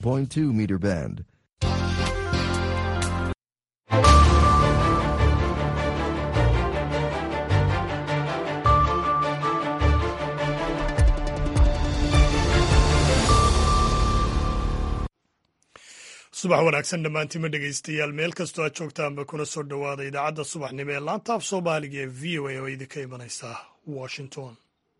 0.2 meter band. subax wanaagsan dhammaantiima dhegaystayaal meel kastoo aad joogtaanba kuna soo dhowaada idaacadda subaxnimo ee laanta af soomaaliga ee v o a oo idinka imanaysa washington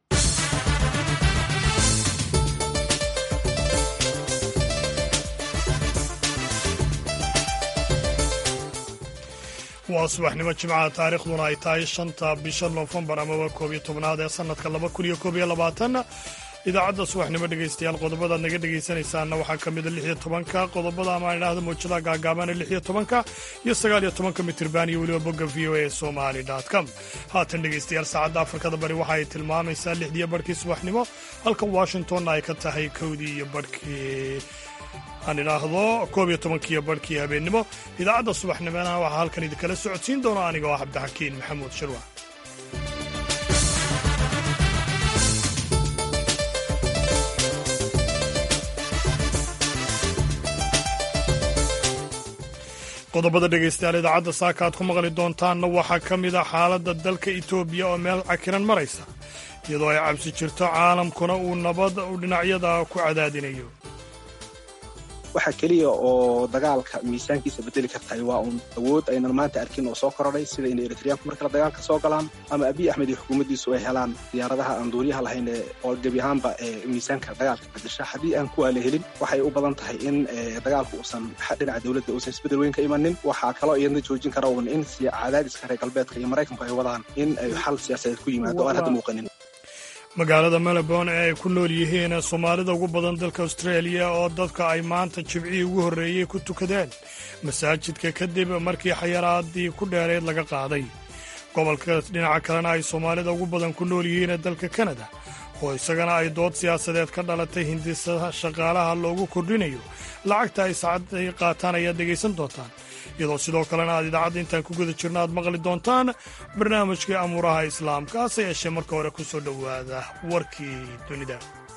waa subaxnimo jimcaha taariikhduna ay tahay shanta bisha noofembar amaba koob iyo tobnaad ee sanadka laba kun iyo koob iyo labaatan idaacadda subaxnimo dhegaystayaal qodobadaad naga dhegaysanaysaanna waxaa ka mida lix iyo tobanka qodobada ama idhaahda muujadaha gaagaabana lix iyo tobanka iyo sagaal iyo tobanka mitirban iyo weliba bogga v o a somali com haatan dhegaystayaal saacadda afrikada bari waxa ay tilmaamaysaa lixdiiyo barhkii subaxnimo halka washingtonna ay ka tahay kowdii iyo barhkii aan idhaahdo koob iyo tobankiiyo barhkii habeennimo idaacadda subaxnimona waxaa halkan idinkala socodsiin doona anigoo ah cabdixakiin maxamuud shirwa qodobada dhegaystayaal idaacadda saaka aad ku maqli doontaanna waxaa ka mid a xaaladda dalka etoobiya oo meel cakiran maraysa iyadoo ay cabsi jirto caalamkuna uu nabad u dhinacyada ku cadaadinayo waxa keliya oo dagaalka miisaankiisa bedeli kartahay waa uun awood aynan maanta arkin oo soo korodhay sida inay eritriyaanku mar kale dagaalka soo galaan ama abiy axmed iyo xukuumaddiisu ay helaan diyaaradaha aan duuliyaha lahayn oo gebi ahaanba miisaanka dagaalka bedesha haddii aan kuwaa la helin waxay u badan tahay in dagaalku uusan dhinaca dowladda uusan isbedel weyn ka imanin waxaa kaloo iyadna joojin kara uun in cadaadiska reer galbeedka iyo maraykanku ay wadaan in ay xal siyaasadeed ku yimaado o aan hadda muuqanin magaalada melbourne ee ay ku nool yihiin soomaalida ugu badan dalka austraeliya oo dadka ay maanta jibcihii ugu horreeyey ku tukadeen masaajidka kadib markii xayaraadii ku dheerayd laga qaaday gobolka dhinaca kalena ay soomaalida ugu badan ku nool yihiin dalka kanada oo isagana ay dood siyaasadeed ka dhalatay hindisa shaqaalaha loogu kordhinayo lacagta ay saacadday qaataan ayaad dhegaysan doontaan iyadoo sidoo kalena aad idaacadda intaan ku guda jirna aad maqli doontaan barnaamijkii amuuraha islaamka hase yeeshee marka hore ku soo dhowaada warkii dunida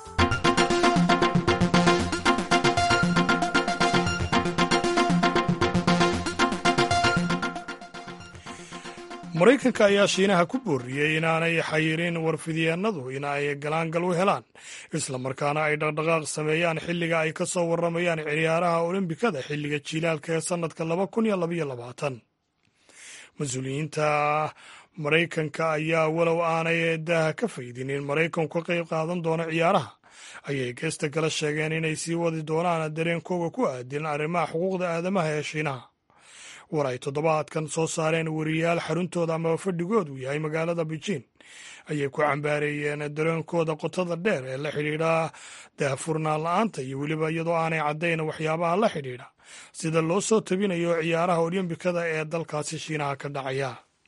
maraykanka ayaa shiinaha ku booriyey inaanay xayirin warfidyeenadu in ay galaangal u helaan islamarkaana ay dhaqdhaqaaq sameeyaan xilliga ay ka soo warramayaan ciyaaraha olombikada xilliga jiilaalka ee sannadka laba kun iyo labaiyo labaatan mas-uuliyiinta maraykanka ayaa walow aanay daaha ka faydin in maraykanku ka qayb qaadan doono ciyaaraha ayay geesta kala sheegeen inay sii wadi doonaan dareenkooga ku aadin arrimaha xuquuqda aadamaha ee shiinaha war ay toddobaadkan soo saareen wariyaal xaruntooda amaba fadhigoodu yahay magaalada beijing ayay ku cambaareeyeen dareenkooda qotada dheer ee la xidhiidha daahfurnaan la-aanta iyo weliba iyadoo aanay caddayn waxyaabaha la xidhiidha sida loo soo tabinayo ciyaaraha olombikada ee dalkaasi shiinaha ka dhacaya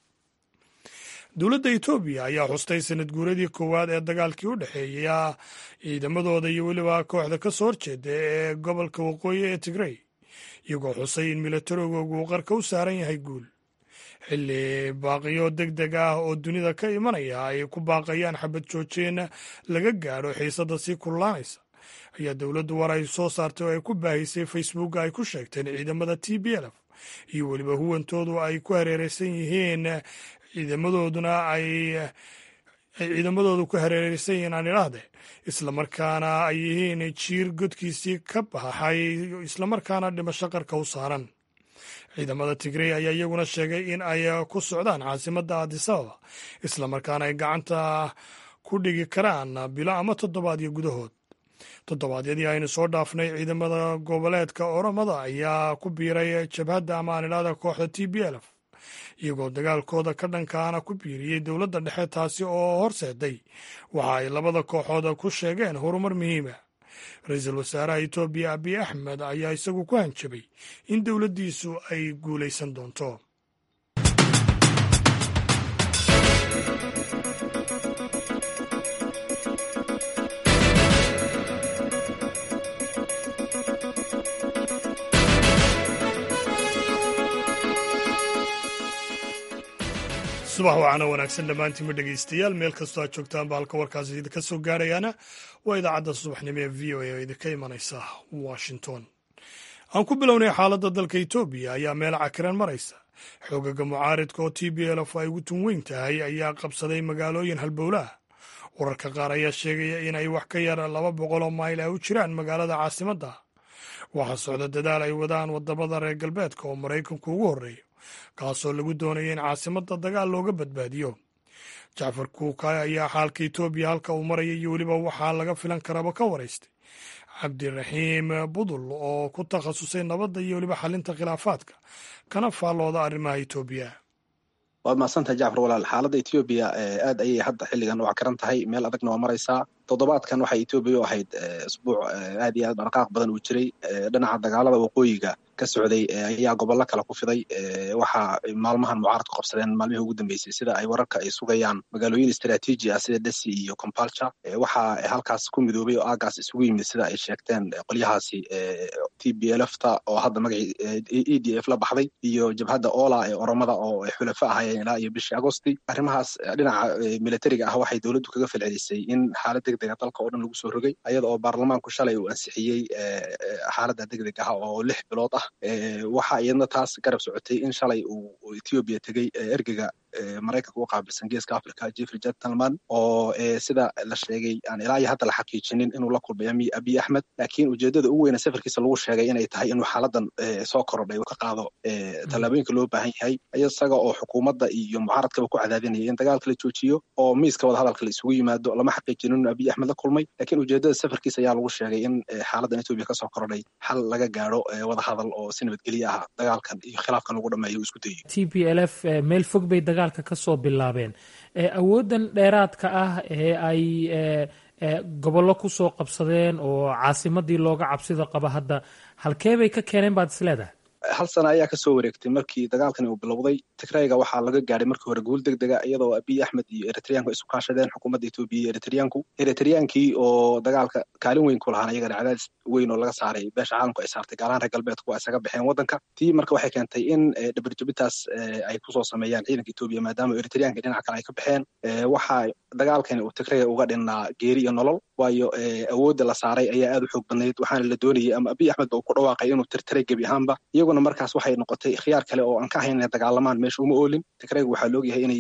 dowladda etoobiya ayaa xustay sanad guuradii koowaad ee dagaalkii u dhexeeya ciidamadooda iyo weliba kooxda ka soo horjeeda ee gobolka waqooyi ee tigrey iyagoo xusay in milatarigoogu uu qarka u saaran yahay guul xilli baaqiyo deg deg ah oo dunida ka imanaya ay ku baaqayaan xabad joojeen laga gaadho xiisadda sii kululaanaysa ayaa dowladdu war ay soo saartay oo ay ku baahisay facebooka ay ku sheegteen ciidamada t b lf iyo weliba huwantoodu ay ku hareereysan yihiin ciidamadooduna ay ay ciidamadoodu ku hareereysan yihiin aan idhaahde islamarkaana ay yihiin jiir godkiisii ka baxay islamarkaana dhimasho qarka u saaran ciidamada tigrey ayaa iyaguna sheegay in ay ku socdaan caasimadda adisababa islamarkaana ay gacanta ku dhigi karaan bilo ama toddobaadyo gudahood toddobaadyadii aynu soo dhaafnay ciidamada goboleedka oromada ayaa ku biiray jabhadda ama aan idhahda kooxda t b lf iyagoo dagaalkooda ka dhankaana ku biiriyey dowladda dhexe taasi oo horseeday waxa ay labada kooxood ku sheegeen horumar muhiima ra-iisul wasaaraha etoobiya abiy axmed ayaa isagu ku hanjabay in dowladdiisu ay guulaysan doonto subax wacaana wanaagsan dhammaantiinma dhegaystayaal meel kastoo aad joogtaanba halka warkaasi idinka soo gaarayaana waa idaacadda subaxnimo ee v o a oo idinka imanaysa washington aan ku bilownay xaaladda dalka etoobiya ayaa meel cakiran maraysa xoogaga mucaaridka oo t b lf ay ugu tun weyn tahay ayaa qabsaday magaalooyin halbowlaah wararka qaar ayaa sheegaya inay wax ka yar laba boqoloo mayl ay u jiraan magaalada caasimadda waxaa socda dadaal ay wadaan wadamada reer galbeedka oo maraykanku ugu horreeyo kaasoo lagu doonaya in caasimadda dagaal looga badbaadiyo jacfar kuukay ayaa xaalka etoobiya halka uu maraya iyo weliba waxaa laga filan karaba ka waraystay cabdiraxiim budul oo ku takhasusay nabadda iyo weliba xalinta khilaafaadka kana faallooda arrimaha etoobiya waad mahadsantahay jacfar walaal xaaladda etoobiya aad ayay hadda xilligan u cakaran tahay meel adagna waa maraysaa toddobaadkan waxay etoobiya u ahayd isbuuc aad iyo aad dhaqaaq badan uu jiray dhinaca dagaalada waqooyiga ka socday ayaa gobollo kale ku fiday waxaa maalmahan mucaaradku qabsadeen maalmihii ugu dambeysay sida ay wararka ay sugayaan magaalooyin istraatiiji ah sida desi iyo compalture waxaa halkaas ku midoobay oo aagaas isugu yimid sida ay sheegteen qolyahaasi t b lfta oo hadda magacii e d f la baxday iyo jabhadda ola ee oromada oo xulafo ahayeen ilaa iyo bishii agosti arrimahaas dhinaca militariga ah waxay dowladdu kaga falcelisay in xaalad degdega dalka oo dhan lagu soo rogay ayada oo baarlamaanku shalay uu ansixiyey xaaladda degdeg ah oo lix bilood ah waxaa iyadna taas garab socotay in shalay uu etoobiya tegey ergega maraykanka u qaabilsan geeska africa jeffrey gentleman oo sida la sheegay aan ilaa iyo hadda la xaqiijinin inuu la kulmay abiy axmed laakiin ujeedada ugu weyne safarkiisa lagu sheegay inay tahay inuu xaaladan soo korodhay ka qaado tallaabooyinka loo baahan yahay isaga oo xukuumadda iyo mucaaradkaba ku cadaadinaya in dagaalka la joojiyo oo miiska wadahadalka la isugu yimaado lama xaqiijinin inuu abiy axmed la kulmay laakiin ujeedada safarkiisa ayaa lagu sheegay in xaaladan etoobiya kasoo korodhay xal laga gaaro wadahadal oo si nabadgelye ah dagaalkan iyo khilaafkan lagu dhameeyo isku dayo t b l f meel fog bay dagaalka kasoo bilaabeen awooddan dheeraadka ah ee ay gobollo kusoo qabsadeen oo caasimadii looga cabsida qaba hadda halkee bay ka keeneen baad isleedahay hal sana ayaa kasoo wareegtay markii dagaalkani uu bilowday tigrayga waxaa laga gaadhay markii hore guul deg dega iyadoo abiy axmed iyo eritreanku isu kaashadeen xukuumadda etoobiya iyo eritreanku eritreyaankii oo dagaalka kaalin weyn ku lahaan iyagana cadaadis weyn oo laga saaray beesha caalamku ay saartay gaalaan reer galbeedku waa isaga baxeen waddanka tii marka waxay keentay in dhabarjabitaas ay kusoo sameeyaan ciidanka etoobiya maadaama eritreanka dhinaca kale ay ka baxeen waxaa dagaalkani uu tigrayga uga dhinnaa geeri iyo nolol waayo awoodda la saaray ayaa aad u xoog badnayd waxaana la doonayay ama abiy axmed ba uu ku dhawaaqay inuu tirtiray gebi ahaanba iyaguna markaas waxay noqotay khiyaar kale oo aan ka ahayn inay dagaalamaan meesha uma oolin tigrayga waxaa loogyahay inay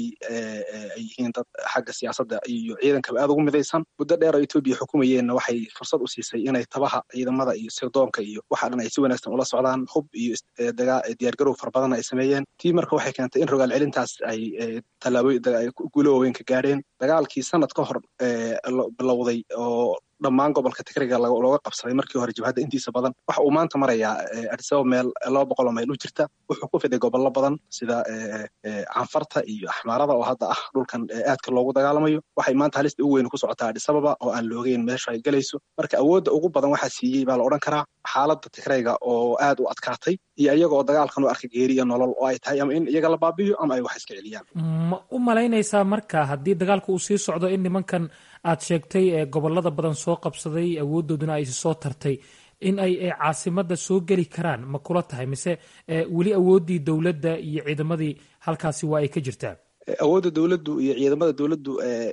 ay yihiin dad xagga siyaasadda iyo ciidankaba aad ugu midaysan muddo dheer oo etoobiya xukumayeenna waxay fursad u siisay inay tabaha ciidamada iyo sirdoonka iyo waxa dhan ay si wanaagsan ula socdaan hub iyo diyaargarow fara badan ay sameeyeen tii marka waxay keentay in rogaal celintaas ay tallaabooyin guulo waaweyn ka gaadheen dagaalkii sanad ka hor bilowday oo dhammaan gobolka tigriga looga qabsaday markii hore jabhadda intiisa badan waxa uu maanta marayaa adisaba meel laba boqol oo mayl u jirta wuxuu ku fiday gobollo badan sida canfarta iyo axmaarada oo hadda ah dhulkan aadka loogu dagaalamayo waxay maanta halista ugu weyn ku socotaa adisababa oo aan loogeyn meesha ay galayso marka awoodda ugu badan waxaa siiyey baa la odhan karaa xaaladda tigrayga oo aad u adkaatay iyo iyaga oo dagaalkan u arka geeri iyo nolol oo ay tahay ama in iyaga la baabi'iyo ama ay wax iska celiyaan ma u malaynaysaa marka haddii dagaalku uu sii socdo in nimankan aad sheegtay ee gobolada badan soo qabsaday awooddooduna ay soo tartay in ay caasimadda soo geli karaan ma kula tahay mise weli awooddii dowladda iyo ciidamadii halkaasi waa ay ka jirtaa awoodda dowladdu iyo ciidamada dowladdu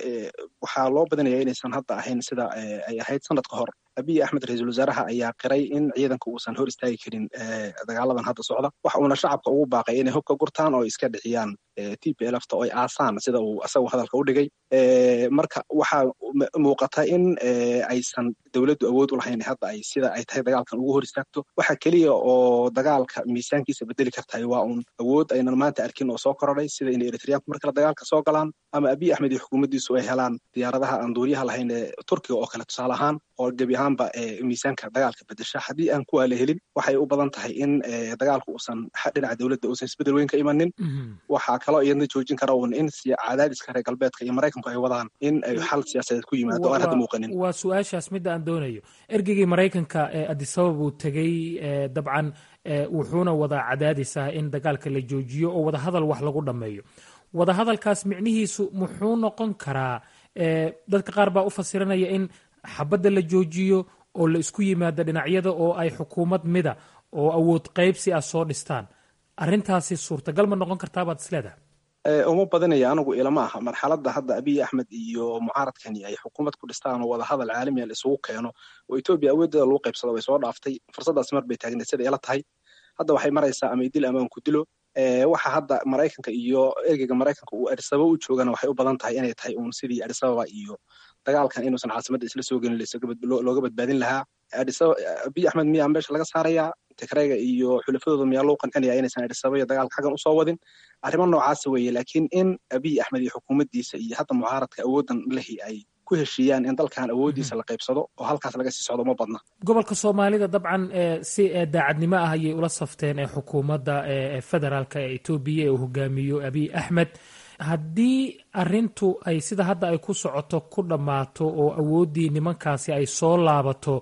waxaa loo badinaya inaysan hadda ahayn sida ay ahayd sanad ka hor abiy axmed ra-iisul wasaaraha ayaa qiray in ciidanka uusan hor istaagi karin dagaaladan hadda socda waxa uuna shacabka ugu baaqay inay hubka gurtaan oo iska dhixiyaan t p lfta oo ay aasaan sida uu asagu hadalka u dhigay marka waxaa muuqata in aysan dowladdu awood u lahayn hadda ay sida ay tahay dagaalkan ugu hor istaagto waxa keliya oo dagaalka miisaankiisa bedeli kartahay waa uun awood aynan maanta arkin oo soo korodhay sida inay eritreanku mar kale dagaalka soo galaan ama abiy axmed iyo xukuumaddiisu ay helaan diyaaradaha aan duuriyaha lahayn ee turkiga oo kale tusaale ahaan oo gebi ahaanba miisaanka dagaalka bedesha haddii aan kuwaa la helin waxay u badan tahay in dagaalku uusan dhinaca dowladda uusan isbedel weyn ka imanin waxaa kaloo iyadna joojin kara uun in cadaadiska reer galbeedka iyo maraykanku ay wadaan in ay xal siyaasadeed ku yimaado aan hadda muuqanin waa su-aashaas midda aan doonayo ergeygii maraykanka ee adisabab uu tegey dabcan wuxuuna wadaa cadaadis ah in dagaalka la joojiyo oo wadahadal wax lagu dhammeeyo wadahadalkaas micnihiisu muxuu noqon karaa dadka qaar baa u fasiranaya in xabadda la joojiyo oo la isku yimaado dhinacyada oo ay xukuumad mida oo awood qaybsi ah soo dhistaan arrintaasi suurtagal ma noqon kartaa baad isleedahay uma badinaya anigu ilama aha marxaladda hadda abiy axmed iyo mucaaradkani ay xukuumad ku dhistaan oo wadahadal caalamiya la isugu keeno oo etoobiya awooddeeda lagu qaybsado way soo dhaaftay fursaddaas mar bay taagneed sida ila tahay hadda waxay maraysaa ama idil ama aan ku dilo waxa hadda maraykanka iyo ergeyga maraykanka uu adisababa u joogana waxay u badan tahay inay tahay uun sidii adisababa iyo dagaalkan inuusan caasimada isla soo gelin looga badbaadin lahaa abiy axmed miyaa meesha laga saarayaa tigrayga iyo xulafadooda miyaa loo qancinaya inaysan adisababa iyo dagaalka xaggan usoo wadin arrimo noocaasa weeye laakiin in abiy axmed iyo xukuumaddiisa iyo hadda mucaaradka awooddan lehi ay ku heshiiyaan in dalkan awooddiisa la qaybsado oo halkaas laga sii socdo ma badna gobolka soomaalida dabcan si daacadnimo ah ayay ula safteen ee xukuumadda federaalka ee etoobiya ee uu hogaamiyo abiy axmed haddii arintu ay sida hadda ay ku socoto ku dhammaato oo awooddii nimankaasi ay soo laabato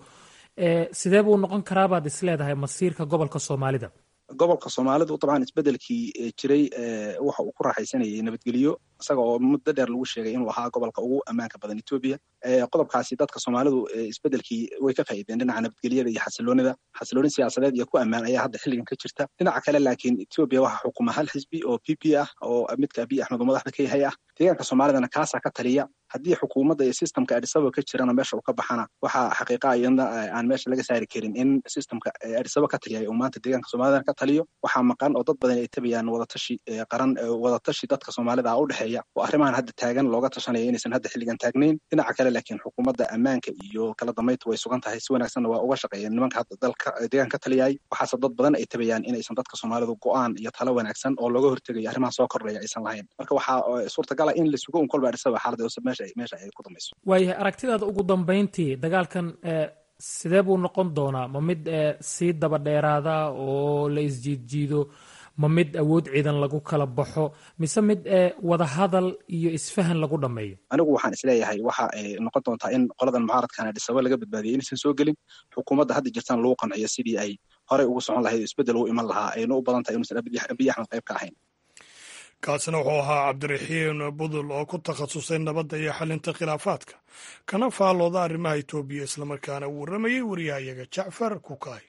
sidee buu noqon karaa baad isleedahay masiirka gobolka soomaalida gobolka soomaalidu dabcan isbedelkii jiray waxa uu ku raaxaysanayay nabadgelyo isaga oo muddo dheer lagu sheegay inuu ahaa gobolka ugu ammaanka badan etoobiya qodobkaasi dadka soomaalidu isbedelkii way ka faa'iideen dhinaca nabadgelyada iyo xasiloonida xasilooni siyaasadeed iyo ku ammaan ayaa hadda xilligan ka jirta dhinaca kale laakiin etoobiya waxaa xukuma hal xisbi oo p p ah oo midka abiy axmed oo madaxda ka yahay ah deegaanka soomaalidana kaasaa ka taliya haddii xukuumadda iyo systemka adisaba ka jirana meesha uu ka baxana waxaa xaqiiqa iyadna aan meesha laga saari karin in systemka adisaba ka taliyay uu maanta deegaanka soomaalidana ka taliyo waxaa maqan oo dad badan ay tabayaan wadatashi qaran wadatashi dadka soomaalida ah u dhexeeya oo arrimahan hadda taagan looga tashanaya inaysan hadda xilligan taagnayn dhinaca kale laakiin xukuumadda ammaanka iyo kala dambaynta way sugan tahay si wanaagsanna waa uga shaqeeyeen nimanka hadda dalka deegaanka ka taliyay waxaase dad badan ay tabayaan inaysan dadka soomaalidu go-aan iyo talo wanaagsan oo looga hortegayo arrimaha soo kordhaya aysan lahayn marka waxaa suurtagala in la sugo un kolba adisaba xaalada meesha meesha ay ku dambayso waayahay aragtidaada ugu dambayntii dagaalkan sidee buu noqon doonaa ma mid sii daba dheeraada oo la isjiidjiido ma mid awood ciidan lagu kala baxo mise mid wadahadal iyo isfahan lagu dhammeeyo anigu waxaan isleeyahay waxa ay noqon doontaa in qoladan mucaaradkan adisaba laga badbaadiyay inaysan soo gelin xukuumadda hadda jirtaan lagu qanciyo sidii ay horey ugu socon lahayd isbeddel u iman lahaa ayna u badan tahay inuusan abiy axmed qayb ka ahayn kaasina wuxuu ahaa cabdiraxiin budul oo ku takhasusay nabadda iyo xalinta khilaafaadka kana faallooda arrimaha etoobiya islamarkaana uu warramayey wariyahayaga jacfar kukaay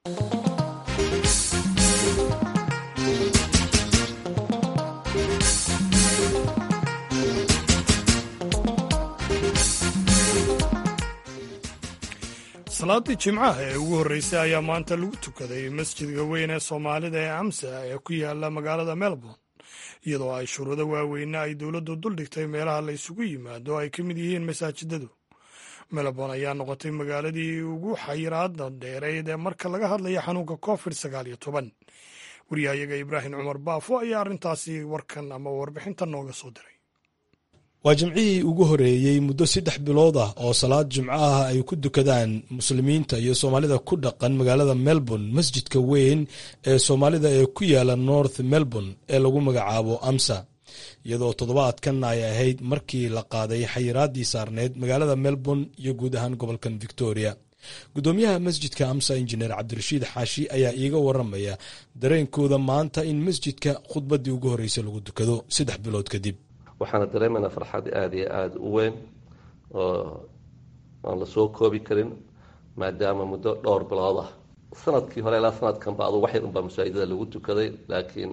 salaadii jimcaha ee ugu horreysay ayaa maanta lagu tukaday masjidka weyn ee soomaalida ee amsa ee ku yaala magaalada melbourne iyadoo ay shuruudo waaweyne ay dowladdu duldhigtay meelaha la isugu yimaado ay ka mid yihiin masaajidadu melbourne ayaa noqotay magaaladii ugu xayiraada dheereyd ee marka laga hadlaya xanuunka covid sagaal iyo toban wariyahayaga ibraahim cumar baafo ayaa arrintaasi warkan ama warbixinta nooga soo diray waa jimcihii ugu horeeyey muddo saddex bilood ah oo salaad jimco ah ay ku dukadaan muslimiinta iyo soomaalida ku dhaqan magaalada melbourne masjidka weyn ee soomaalida ee ku yaala north melbourne ee lagu magacaabo amsa iyadoo toddobaadkan ay ahayd markii la qaaday xayiraadii saarneyd magaalada melbourne iyo guud ahaan gobolkan victoria guddoomiyaha masjidka amsa injineer cabdirashiid xaashi ayaa iiga waramaya dareenkooda maanta in masjidka khudbaddii ugu horreysay lagu dukado saddex bilood kadib waxaana dareemaynaa farxad aada iyo aada u weyn oo aan la soo koobi karin maadaama muddo dhowr bilood ah sanadkii hore ilaa sanadkanba adu wax yar unbaa masaajidada lagu tukaday laakiin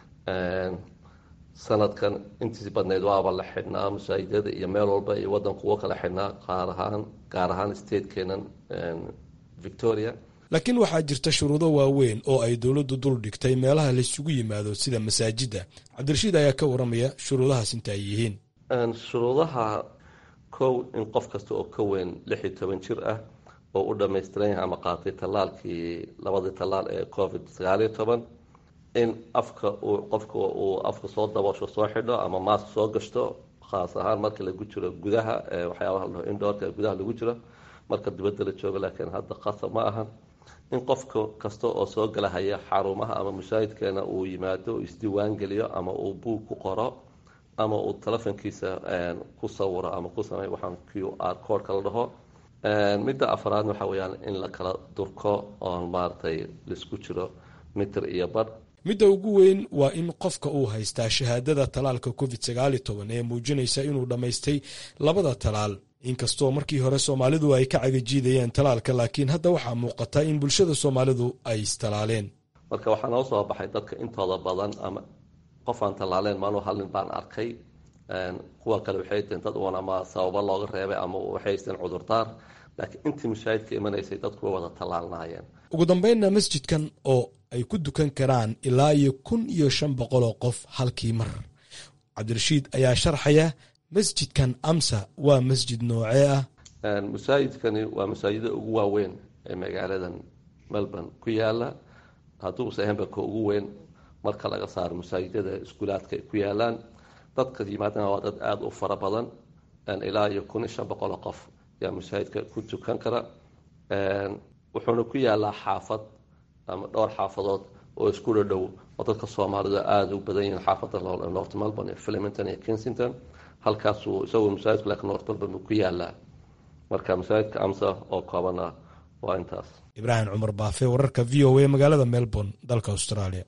sanadkan intiisi badnayd waaba la xidhnaa masaajidada iyo meel walba iyo waddanku uga kala xidhnaa qaar ahaan gaar ahaan statekeenan victoria laakiin waxaa jirta shuruudo waaweyn oo ay dowladdu dul dhigtay meelaha laysugu yimaado sida masaajidda cabdirashiid ayaa ka waramaya shuruudahaas inta ay yihiin shuruudaha kow in qof kasta oo ka weyn lix iyo toban jir ah oo u dhammaystiran yahay ama qaatay tallaalkii labadii tallaal ee covid sagaal iyo toban in afka uu qofka uu afka soo daboosho soo xidho ama maask soo gashto khaas ahaan marka lagu jiro gudaha waxyaabaha la dhaho indoorka gudaha lagu jiro marka dibadda la joogo laakiin hadda qasab ma aha in qofka kasta oo soo galahaya xarumaha ama masaajidkeena uu yimaado uu isdiiwaan geliyo ama uu buug ku qoro ama uu telefonkiisa ku sawiro ama ku sameeyo waxaan q r codeka la dhaho midda afraad waxa weeyaan in la kala durko oon maaragtay laisku jiro mitir iyo badh midda ugu weyn waa in qofka uu haystaa shahaadada talaalka covid sagaal iyo toban ee muujinaysa inuu dhammaystay labada talaal inkastoo markii hore soomaalidu ay ka cagajiidayeen talaalka laakiin hadda waxaa muuqata in bulshada soomaalidu ay istalaaleen marka waxaa noo soo baxay dadka intooda badan ama qof aan tallaaleen maanuu hal nin baan arkay kuwa kale waxay teen dad uun ama sababo looga reebay ama waxay haysteen cudurdaar laakiin intii mashaahidka imanaysay dadku way wada tallaalnaayeen ugu dambeynna masjidkan oo ay ku dukan karaan ilaa iyo kun iyo shan boqol oo qof halkii mar cabdirashiid ayaa sharxaya masjidkan amsa waa masjid noocee ah masaajidkani waa masaajida ugu waaweyn ee magaaladan melbourne ku yaala hadduuse ahaynba ka ugu weyn marka laga saaro masaajidada iskuulaadka ay ku yaalaan dadka yimaadana waa dad aada u fara badan ilaa iyo kun iyo shan boqol oo qof yaa masaajidka ku tukan kara wuxuuna ku yaalaa xaafad ama dhowr xaafadood oo isku dhadhow oo dadka soomaalida aada u badan yihiin xaafadda north melbourne iyo flemington iyo kensington halkaasuu isagoo masaajidku laakiin north melbourne buu ku yaalaa marka masaajidka amsa oo koobana waa intaas ibraahim cumar baafe wararka v o a magaalada melbourne dalka australia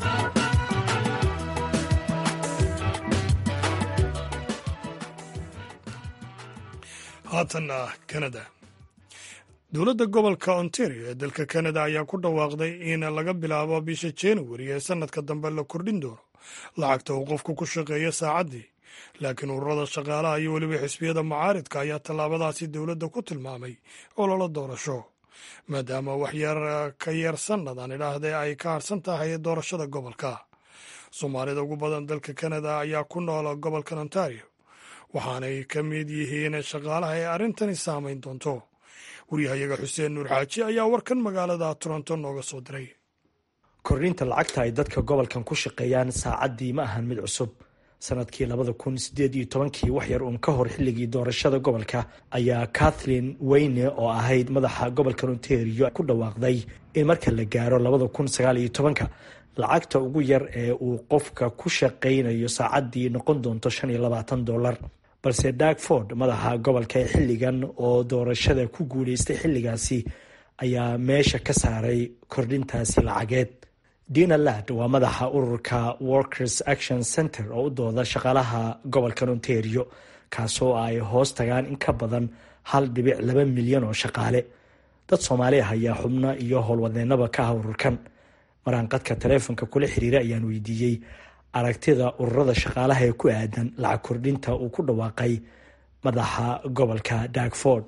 haatanna canada dowladda gobolka ontario ee dalka canada ayaa ku dhawaaqday in laga bilaabo bisha januari ee sanadka dambe la kordhin doono lacagta uu qofku ku shaqeeyo saacaddii laakiin ururada shaqaalaha iyo weliba xisbiyada mucaaridka ayaa tallaabadaasi dowladda ku tilmaamay ololo doorasho maadaama waxyar ka yar sannadan idhaahde ay ka harsan tahay doorashada gobolka soomaalida ugu badan dalka canada ayaa ku noola gobolkan ontario waxaanay ka mid yihiin shaqaalaha ee arrintani saamayn doonto waryahayaga xuseen nuur xaaji ayaa warkan magaalada toronto nooga soo diray kordhinta lacagta ay dadka gobolkan ku shaqeeyaan saacaddii ma ahan mid cusub sanadkii labada kun sideed iyo tobankii wax yar uun ka hor xilligii doorashada gobolka ayaa kathleen weyne oo ahayd madaxa gobolka ontario ku dhawaaqday in marka la gaaro labada kun sagaal iyo tobanka lacagta ugu yar ee uu qofka ku shaqaynayo saacaddii noqon doonto shan iyo labaatan dollar balse darkford madaxa gobolka ee xilligan oo doorashada ku guuleystay xilligaasi ayaa meesha ka saaray kordhintaasi lacageed dina lad waa madaxa ururka workers action center oo u dooda shaqaalaha gobolka ontario kaasoo ay hoos tagaan in ka badan hal dhibic laba milyan oo shaqaale dad soomaali ah ayaa xubno iyo howlwadeenaba ka ah ururkan maraan qadka taleefonka kula xiriira ayaan weydiiyey aragtida ururada shaqaalaha ee ku aadan lacag kordhinta uu ku dhawaaqay madaxa gobolka darkford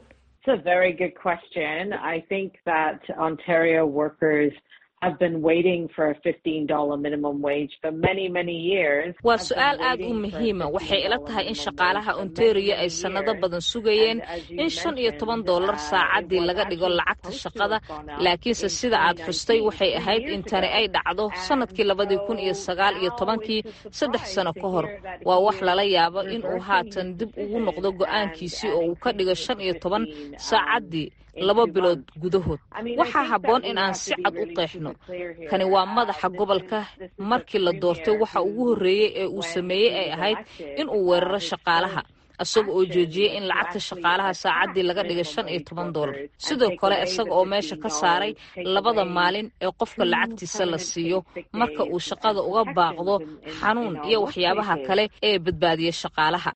waa su-aal aad u muhiima waxay ila tahay in shaqaalaha ontario ay sannado badan sugayeen in shan iyo toban dollar saacaddii laga dhigo lacagta shaqada laakiinse sida aad xustay waxay ahayd in tani ay dhacdo sannadkii labadii kun iyo sagaal iyo tobankii saddex sano ka hor waa wax lala yaabo in uu haatan dib ugu noqdo go-aankiisii oo uu ka dhigo shan iyo toban saacaddii laba bilood gudahood waxaa habboon in aan si cad u qeexno kani waa madaxa gobolka markii la doortay waxa ugu horreeyey ee uu sameeyey ay ahayd in uu weeraro shaqaalaha isaga oo joojiyey in lacagta shaqaalaha saacaddii laga dhigay shan iyo toban dollar sidoo kale isaga oo meesha ka saaray labada maalin ee qofka lacagtiisa la siiyo marka uu shaqada uga baaqdo xanuun iyo waxyaabaha kale ee badbaadiya shaqaalaha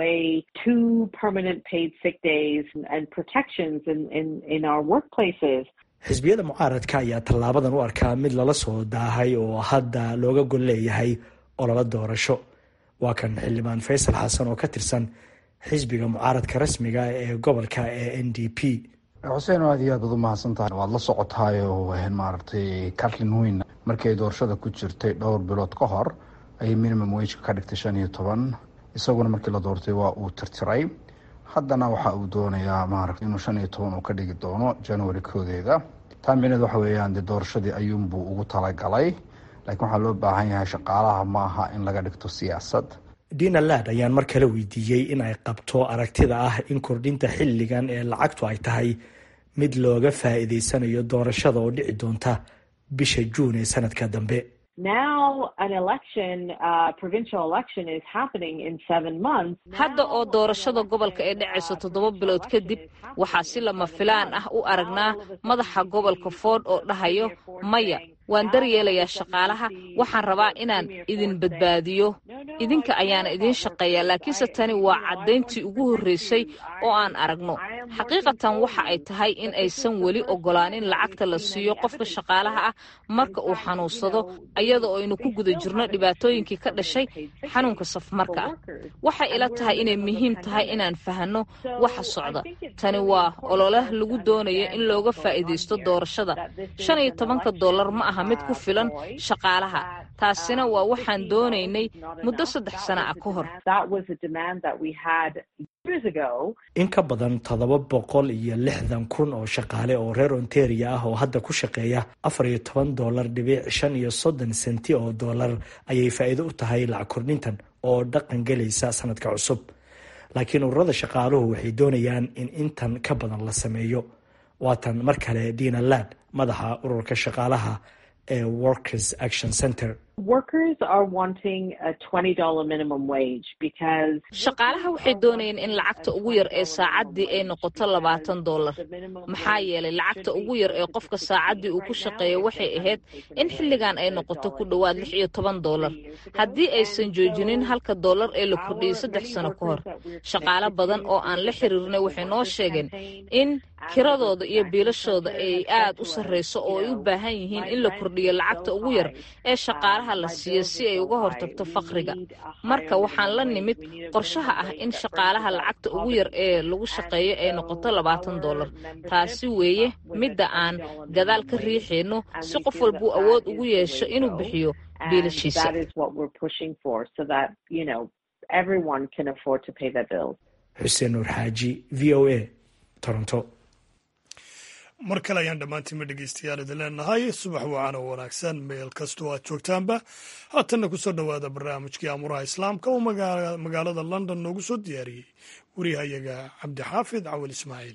xisbiyada mucaaradka ayaa tallaabadan u arkaa mid lala soo daahay oo hadda looga gol leeyahay ololo doorasho waa kan xildhibaan faysal xasan oo ka tirsan xisbiga mucaaradka rasmiga ee gobolka ee n d p xuseen aad iyo aad baad u mahadsan tahay waad la socotaayoo maaragtay carlin weyn markii ay doorashada ku jirtay dhowr bilood ka hor ayay minimum wageka ka dhigtay shan iyo toban isaguna markii la doortay waa uu tirtiray haddana waxa uu doonayaa maaragta inuu shan iyo toban uu ka dhigi doono january koodeeda taa micneed waxa weeyaan dee doorashadii ayuunbuu ugu talagalay laakiin waxaa loo baahan yahay shaqaalaha ma aha in laga dhigto siyaasad dina lad ayaan mar kale weydiiyey in ay qabto aragtida ah in kordhinta xilligan ee lacagtu ay tahay mid looga faa'iideysanayo doorashada oo dhici doonta bisha juun ee sanadka dambe hadda oo doorashada gobolka ee dhacayso toddoba bilood kadib waxaa si lama filaan ah u aragnaa madaxa gobolka ford oo dhahayo maya waan daryeelayaa shaqaalaha waxaan rabaa inaan idin badbaadiyo idinka ayaana idiin shaqeeyaa laakiinse tani waa caddayntii ugu horreysay oo aan aragno xaqiiqatan waxa ay tahay in aysan weli ogolaanin lacagta la siiyo qofka shaqaalaha ah marka uu xanuunsado iyada oo aynu ku guda jirno dhibaatooyinkii ka dhashay xanuunka safmarka ah waxay ila tahay inay muhiim tahay inaan fahanno waxa socda tani waa olole lagu doonayo in looga faa'iidaysto doorashada shan iyo tobanka dollar ma aha mid ku filan shaqaalaha taasina waa waxaan doonaynay muddo saddex sana ah ka hor in ka badan toddoba boqol iyo lixdan kun oo shaqaale oo reer ontaria ah oo hadda ku shaqeeya afar iyo toban dollar dhibic shan iyo soddon senti oo dollar ayay faa'iido u tahay lacag kordhintan oo dhaqan gelaysa sanadka cusub laakiin ururada shaqaaluhu waxay doonayaan in intan ka badan la sameeyo waatan mar kale dina laad madaxa ururka shaqaalaha ee workers action center shaqaalaha waxay doonayeen in lacagta ugu yar ee saacaddii ay noqoto labaatan dollar maxaa yeelay lacagta ugu yar ee qofka saacaddii uu ku shaqeeyo waxay ahayd in xilligan ay noqoto ku dhowaad lix iyo toban dollar haddii aysan joojinin halka dollar ee la kordhiyey saddex sano ka hor shaqaalo badan oo aan la xiriirnay waxay noo sheegeen in kiradooda iyo biilashooda ay aad u sarreyso oo ay u baahan yihiin in la kordhiyo lacagta ugu yar ee shaqaalaha la siiyo si ay uga hortagto faqriga marka waxaan la nimid qorshaha ah in shaqaalaha lacagta ugu yar ee lagu shaqeeyo ay noqoto labaatan dollar taasi weeye midda aan gadaal ka riixayno si qof walbuu awood ugu yeesho inuu bixiyo biilashiisa xuseen nuur xaaji v o a toronto mar kale ayaan dhammaantiinba dhegeystayaal idin leenahay subax wacan oo wanaagsan meel kastoo aad joogtaanba haatanna kusoo dhowaada barnaamijkii amuraha islaamka oo magaalada london noogu soo diyaariyey wariyahayaga cabdixaafid cawal ismaaciil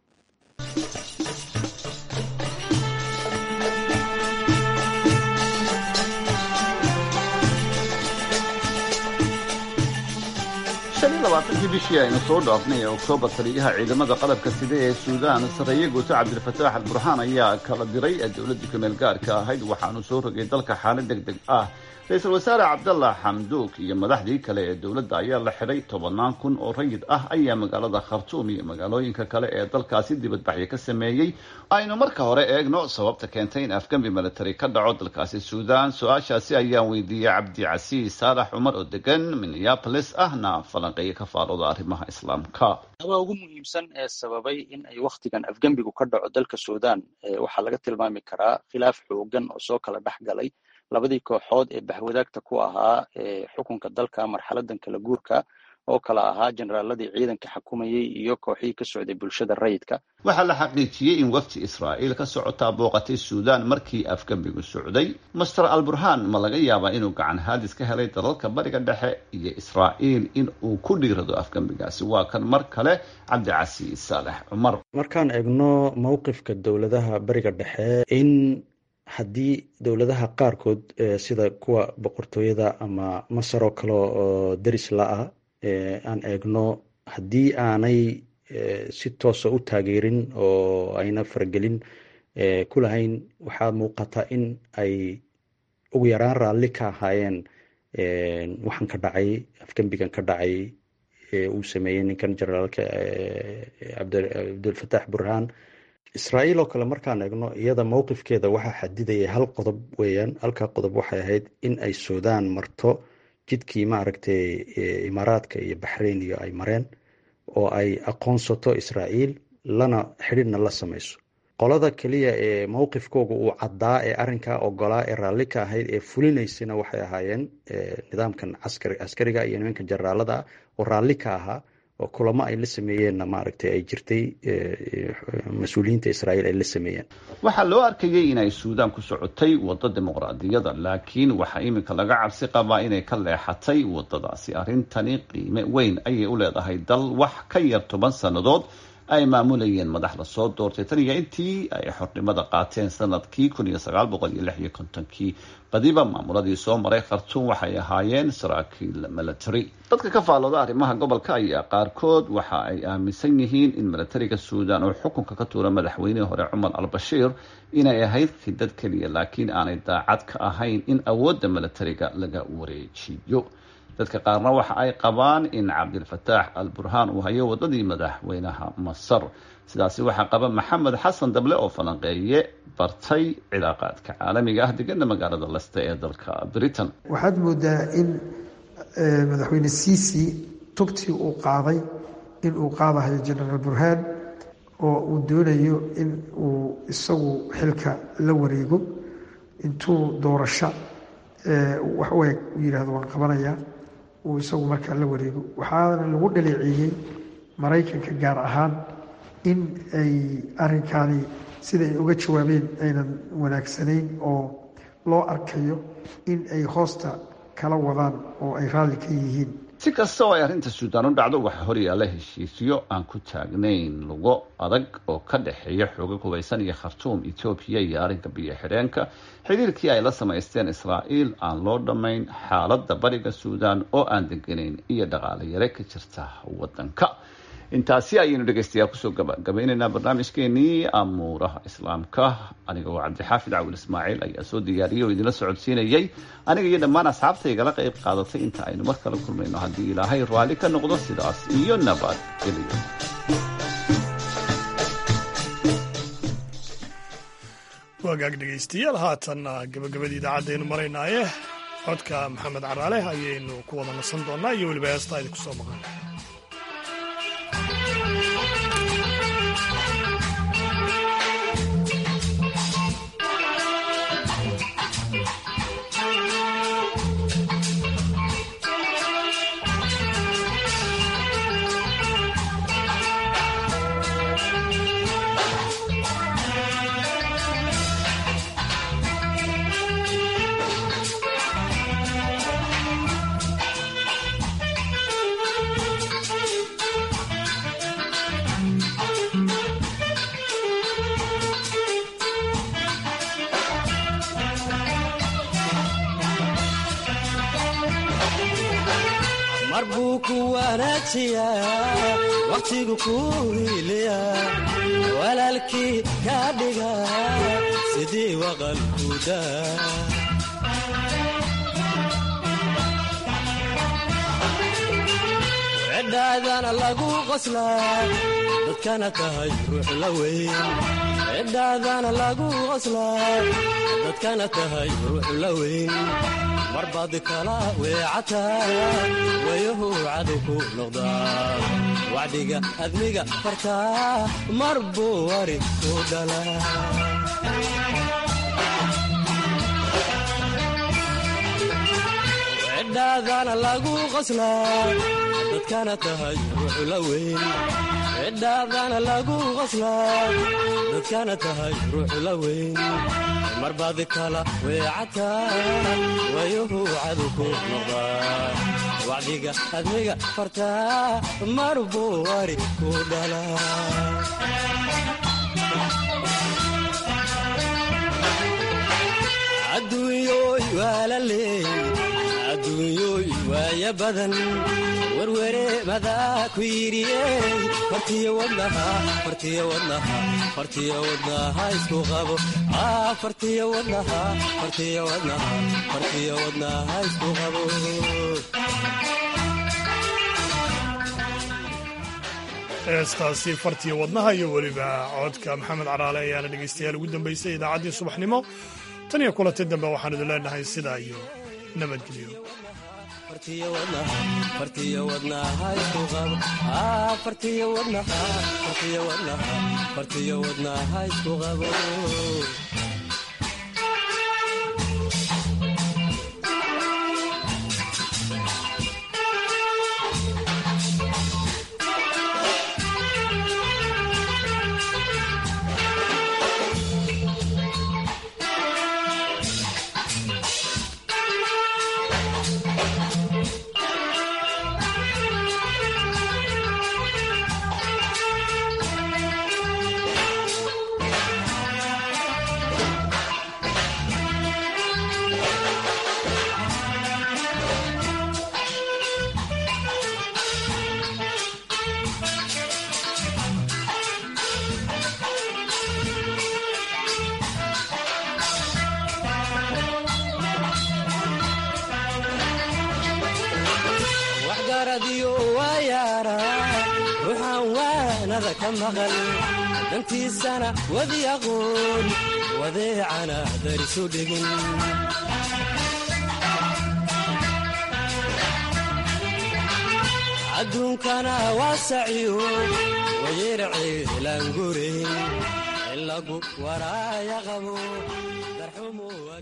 labaatankii bishii aynu soo dhaafnay ee oktoobar taliyaha ciidamada qalabka sida ee suudaan sarreeye guuto cabdilfataax al burhaan ayaa kala diray dowladdii kumeel gaarka ahayd waxaanu soo rogay dalka xaalad deg deg ah ra-iisul wasaare cabdalla xamduuk iyo madaxdii kale ee dowladda ayaa la xidhay tobannaan kun oo rayid ah ayaa magaalada khartuum iyo magaalooyinka kale ee dalkaasi dibadbaxyo ka sameeyey aynu marka hore eegno sababta keentay in afgambi military ka dhaco dalkaasi suudaan su-aashaasi ayaan weydiiyey cabdicasiis saalax cumar oo degan minneapolis ahna falanqeeyo ka faalooda arrimaha islaamka abaa ugu muhiimsan ee sababay in ay wakhtigan afgembigu ka dhaco dalka suudaan waxaa laga tilmaami karaa khilaaf xoogan oo soo kala dhex galay labadii kooxood ee bahwadaagta ku ahaa xukunka dalka marxaladan kala guurka oo kala ahaa generaaladii ciidanka xukumayey iyo kooxihii ka socday bulshada rayidka waxaa la xaqiijiyey in wafti israa'iil ka socotaa booqatay suudaan markii afgembigu socday master alburhaan ma laga yaabaa inuu gacan haadis ka helay dalalka bariga dhexe iyo israa'iil in uu ku dhiirado afgembigaasi waa kan mar kale cabdicasiis saalex cumar markaan eegno mowqifka dowladaha bariga dhexe in haddii dowladaha qaarkood sida kuwa boqortooyada ama masar oo kale oo deris la-ah aan eegno haddii aanay si toosa u taageerin oo ayna faragelin ku lahayn waxaa muuqata in ay ugu yaraan raalli ka ahaayeen waxaan ka dhacay afgembigan ka dhacay uu sameeyey ninkan generaalka cabdilfataax burhaan israa'iil oo kale markaan eegno iyada mowqifkeeda waxaa xadidaya hal qodob weeyaan halkaa qodob waxay ahayd in ay suudaan marto jidkii maaragtay imaaraadka iyo baxrain iyo ay mareen oo ay aqoonsato israa'iil lana xidhiidhna la samayso qolada keliya ee mowqifkooga uu caddaa ee arrinkaa ogolaa ee raalli ka ahayd ee fulinaysana waxay ahaayeen nidaamkan caskari askariga iyo nimanka generaalada ah oo raalli ka ahaa oo kulamo ay la sameeyeenna maaragtay ay jirtay mas-uuliyiinta israa'iil ay la sameeyeen waxaa loo arkayay inay suudaan ku socotay waddo dimuqraadiyada laakiin waxaa iminka laga cabsi qabaa inay ka leexatay waddadaasi arrintani qiime weyn ayay u leedahay dal wax ka yar toban sannadood ay maamulayeen madax lasoo doortay tan iyo intii ay xornimada qaateen sanadkii kun iyo sagaal boqol iyo lix iyo kontonkii badiba maamuladii soo maray khartuum waxay ahaayeen saraakiil military dadka ka faalooda arrimaha gobolka ayaa qaarkood waxa ay aaminsan yihiin in militariga suudaan oo xukunka ka tuura madaxweynihii hore cumar al bashiir inay ahayd khidad keliya laakiin aanay daacad ka ahayn in awoodda militariga laga wareejiyo dadka qaarna waxa ay qabaan in cabdilfataax al burhaan uu hayo wadadii madaxweynaha masar sidaasi waxaa qaba maxamed xasan dable oo falanqeeye bartay cilaaqaadka caalamiga ah degana magaalada leste ee dalka britain waxaad moodaa in madaxweyne ciisi tugtii uu qaaday in uu qaadahayo genaraal burhaan oo uu doonayo in uu isagu xilka la wareego intuu doorasho wax u eg u yidhahdo waan qabanayaa uu isagu markaa la wareego waxaana lagu dhaleeceeyey maraykanka gaar ahaan in ay arrinkaani sida ay uga jawaabeen aynan wanaagsanayn oo loo arkayo in ay hoosta kala wadaan oo ay raalli ka yihiin si kasta oo ay arrinta suudaan u dhacdo waxaa horyaalla heshiisyo aan ku taagnayn lugo adag oo ka dhexeeya xooga hubaysan iyo khartuum etoobiya iyo arrinka biyo xidheenka xiriirkii ay la samaysteen israa'iil aan loo dhammayn xaaladda bariga suudaan oo aan deganayn iyo dhaqaale yare ka jirta waddanka intaasi ayaynu dhegaystayaal kusoo gabagabaynaynaa barnaamijkeenii amuuraha islaamka aniga oo cabdixaafid cawil ismaaciil ayaa soo diyaariyay oo idinla socodsiinayay aniga iyo dhammaan asxaabta igala qayb qaadatay inta aynu mar kale kulmayno haddii ilaahay raalli ka noqdo sidaas iyo nabad geliyo wagaag dhegaystayaal haatan gabagabadii idaacadaynu maraynaaye codka maxamed caraale ayaynu ku wada nasan doonaa iyo weliba heestaa idinku soo maqan mar buu ku wanaajiyaa wakhtigu kuu hiiliya walaalkii kaa dhiga sidii waqalkuda cidhaadana lagu qoslaa dadkana tahay ruux la weyn cidhaadana lagu qoslaa dadkana tahay ruux la weyn marbaad kala weecataa wayahu cadu ku noqdaa wacdiga admiga fartaa mar buu wari ku dhalaa cidhaadana lagu qoslaa dadkana tahay ruux la weyn cidhaadana lagu qoslaa dadkana tahay ruux la weyn marbaad kala weecataa wayuhu cadu ku noqdaa wacdiga admiga fartaa mar buu wari ku dhalaa adduunyooy waa la leey adduunyooy waaya badan werwere madaa ku yidhiyey fartiyo wadnaha fartiyo wadnaha fartiyo wadnaha isku qabo fartiyo wadnaha fartiyo wadnaha fartiyo wadnaha isku qabo heestaasi fartiyo wadnaha iyo weliba codka maxamed caraale ayaana dhegaystayaal ugu dambaysay idaacaddii subaxnimo tan iyo kulanti dambe waxaan idin leenahay sidaa iyo nabadgelyo fartiyo wadnaha fartiyo wadnaha isku qabo fartiyo wadnaha fartiyo wadnaha fartiyo wadnaha isku qabo waadiyo waayaara ruuxaan waanada ka maqal dantiisana wadi aqoon wadeecana darisu dhigin adduunkana waa saciyo wayerceelaan gureyn in lagu waraaya qabo darxumu